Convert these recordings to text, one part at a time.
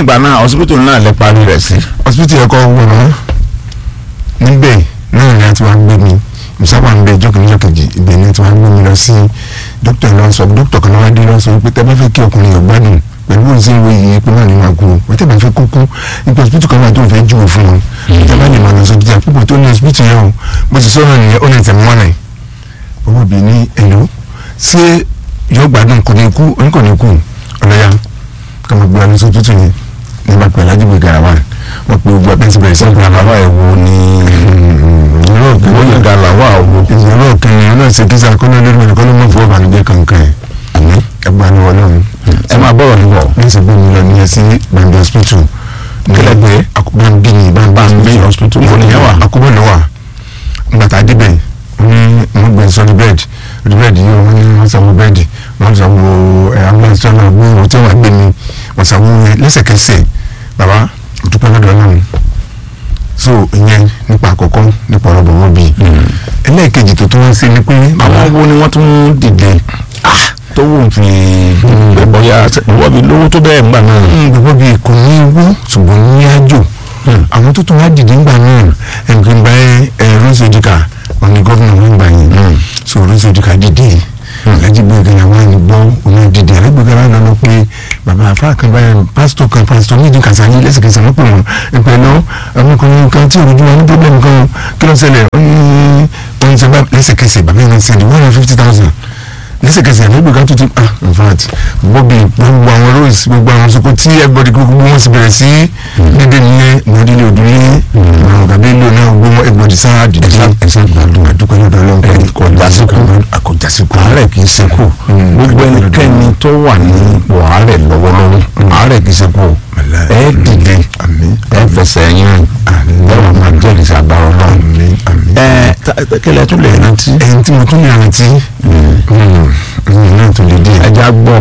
ìgbà náà hospital náà lè parí rẹ̀ sí. hospital ẹ̀kọ́ wọ̀ wọ́n níbẹ̀ náà ni a ti wá gbé mi ìsáwà ń bẹ ìjọ kìíní ìjọ kejì ibẹ̀ ni a ti wá gbé mi lọ sí dókítà lọ sọ dókítà kan náà dé lọ sọ pé tẹ́ bá fẹ́ kí ọkùnrin yóò gbádùn pẹ̀lú òsì ìwé yìí pé náà ni máa kú wọ́n tẹ́ bá fẹ́ kúkú ipò hospital kan wà tó ń fẹ́ jùwò fún wọn tẹ́ bá lè máa lọ sọ jíjà púpọ̀ tó ní hospital yẹn o bó ti sọ̀rọ̀ nìyẹn ó lè tẹ̀ mọ́ náà owó bíi ní èlò ṣé yóò gbádùn kò ní kú òun kò ní kú ọ̀lẹ́yà kàmá gbé alẹ́ sọ́tútù yẹn nígbà pẹ̀lú ajínigbé garawa wọ́n pe gbogbo abẹ́sí bẹ̀rẹ̀ sí gàlàwà ẹ̀wò ni ìyọ̀rọ̀ òkè wọ́n yẹ gàlàwà òwò. ìyọ̀rọ̀ òkè ni ọlọ́run ṣe kí sàkó náà lórí mẹ́rin kọ́ ló mọ̀ fún ọ̀bànújẹ́ kankan ẹ̀ àmì ẹgbàá ni wọ́n lọ́run ẹ máa bọ̀rọ̀ níbọ̀. ní ìsìnkú mi lọ ní ẹsí gbàǹdé hospital Kílẹ̀ pé? àkùbọ̀nbí ni Bambi hospital mo nìyẹn wà. àkùbọ̀ ló wà gbàtà débẹ̀ wọ́n ní wọ́n gbé sọ́ọ́dí bẹ́ẹ̀dì sọ́ọ́dí bẹ́ẹ̀dì yìí wọ́n ní wọ́n sanwó bẹ́ẹ̀dì wọ́n sanwó ẹ̀ ambulance náà gbé wọ́n tí wọ́n gbé mi wọ́n sanwó yẹn lẹ́sẹ̀kẹsẹ̀ bàbá òtúpẹ́ lọ́dọ̀ náà so ìyẹn nípa àkọ́kọ́ nípa ọ̀rọ̀ bọ̀wọ́ bíi ẹlẹ́ẹ̀kejì tó tún wá sí ni pé àwọn wo ni wọ́n tún dìde tó wù fi gbẹ bọ́yá wọ́n fi lówó tó bẹ́ẹ̀ ńgbà náà. gbogbo bíi kò ní owó ṣùgbọ́n ní àjò àwọn tó tún wá dìde ńgbà náà ẹnìkan bá ẹ rose ojika wọn ni gómìnà wọn gbà yẹn so rose ojika dìde alájí gbẹ̀gẹ̀ àwọn ẹni gbọ́ òun dìde alágbègbè wa lọ pé bàbá afa kan báyìí pásítọ̀ kan pásítọ̀ méjì kàṣáyé lẹ́sẹ̀kẹsẹ̀ wọ́n pè wọ́n ẹ̀pẹ́ lọ ọmọkùnrin kan tí òrojú wọn ní pọ́blẹ́mù kan kí ló ń ṣẹlẹ̀ ó ní wọ́n ń sẹ́gbà lẹ́sẹ̀kẹsẹ̀ bàbá yẹn ń sẹ́ndì one hundred fifty thousand lẹ́sẹ̀kẹsẹ̀ àlẹ́ ìgbèkà tuntun ah in fact bobby gbogbo àwọn rose gbogbo àwọn soko tí everybody gbogbo wọn sì bẹ̀rẹ̀ sí dédé nìyẹn mọ̀ọ́dílé òdúlé àwọn kàbí lò náà gbogbo wọn everybody sáà dìde ẹ̀sán gbàdúrà àdúgbò lọ́dọ̀ ọlọ́run kò jásíkò àkójásíkò àárẹ̀ kì í ṣekú gbogbo ẹnikẹ́ni tó wà ní ipò àárẹ̀ lọ́wọ́lọ́wọ́ àárẹ̀ kì í ṣekú ẹ dìde ẹ fẹsẹ̀ yín ẹ wà máa jẹ́rìí sàgbára ọlọ́run ẹ kílẹ̀ tún lè rántí. ẹyin tí mo tún lè rántí ẹyin náà tún lè dé. ẹja gbọ́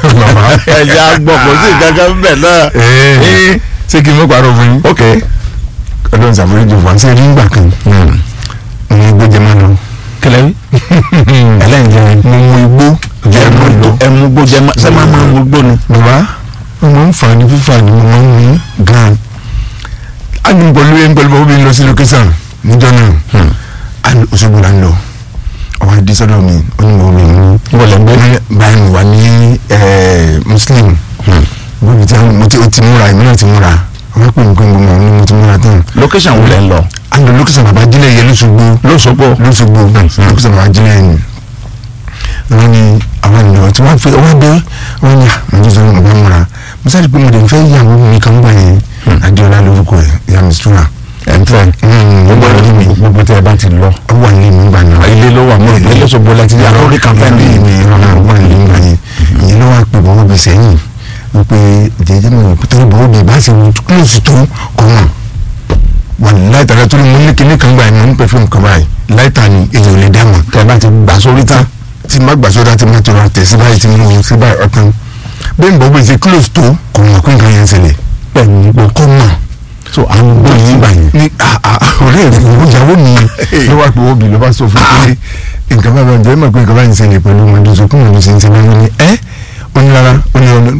ẹja gbọ́ kò sí gángan bẹ́ẹ̀ náà. ṣé kí n mọ̀ pàrọ̀ fún yín. ok ọlọ́run ṣàforíjì fún wa ṣe rí ìgbà kan mo mú igbó jẹ máa lọ. kílẹ̀ wí. ẹlẹ́yin jẹ́ mo mú igbó jẹ máa lọ. ẹmu gbó jẹ máa sẹ́ máa máa mú gbó ni. bàbá mo máa ń fà ní fífà ni mo máa ń mú gan. a ní pẹ̀lú ẹ̀ ń pẹ̀lú bàbá mi lọ sí lókẹ́sàn níjọ́ náà a ní Òṣogbo là ń lọ ọwọ́ adé sọ́dọ̀ mi ó ní mo mi mú. wọlé ń gbé. báyìí mo wà ní muslim bóbi tí mo ti o ti múra èmi náà ti múra ọmọ pé nǹkan gbọmọ ni mo ti múra tán. location wo lẹ ń lọ. a lọ lókèsàn bàbá jílẹ̀ yẹ lóṣogbo lóṣogbo. lóṣogbo lókèsàn bàbá jílẹ̀ yẹn ni wọ́n ní àwọn ènìyàn tí wọ́n fi ọwọ́ dé wọ́n ní àmọ́jú sọ ọba múra mo sáré pé mo lè fẹ́ ìyàwó mi kan gbà yẹn adéọlá lórúkọ ẹ̀ ìyá mi sùúrà ẹ̀ ń fẹ́ gbogbo ẹ̀rọ mi gbogbo tí ẹ bá ti lọ. ó wà ní ìlú gbà náà ilé ló wà mọ́ ìlú lọ́sọ̀gbọ́ láti ní àkórí kan fẹ́ ní ní. ìmì ìrọ̀lá ọgbà ìlú gbà yẹn ìyẹn ló wà pé bọ́wọ́ bí sẹ́yìn wípé jẹjẹ mi ò tó bọ́wọ́ bí bá ṣe kílòsì tó kọ́mọ̀ wà láìta tó ní mo ní kíní kan gbà yẹn mo ní pẹ̀fúmù kan báyìí láìta ni èyàn ò lè dá mọ̀ tẹ bá ti gbà sórí tán. tí má gbà sódà tí má tó ra tẹ̀ sí báyìí tí mo mú sí báyìí ọ̀tán bẹ́ẹ̀ ni bọ́wọ́ bí ṣe kílòsì tó kọ́mọ̀ kó nǹkan yẹn ṣẹlẹ̀ pẹ̀lú gbogbo kọ́mọ̀ so àwọn gbogbo yìí gbà yẹn. ní ọ̀rẹ́ rẹ̀ ìyàwó mi ló wá pé obì ló bá sọ fún pé nǹkan bá bá jẹ́ mọ̀ pé nǹkan bá ń ṣẹlẹ̀ pẹ̀lú ọmọdé sọ fún ọmọdé ṣe ń ṣe báyìí ní ẹ́ ó ní rárá ó ní ọ̀nà.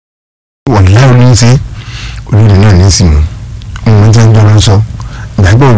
wọ̀n láwọn ní í ṣe olórí náà ní í sìn mọ́ ọmọ jẹ́ ń jọ lọ sọ ìgbàgbọ́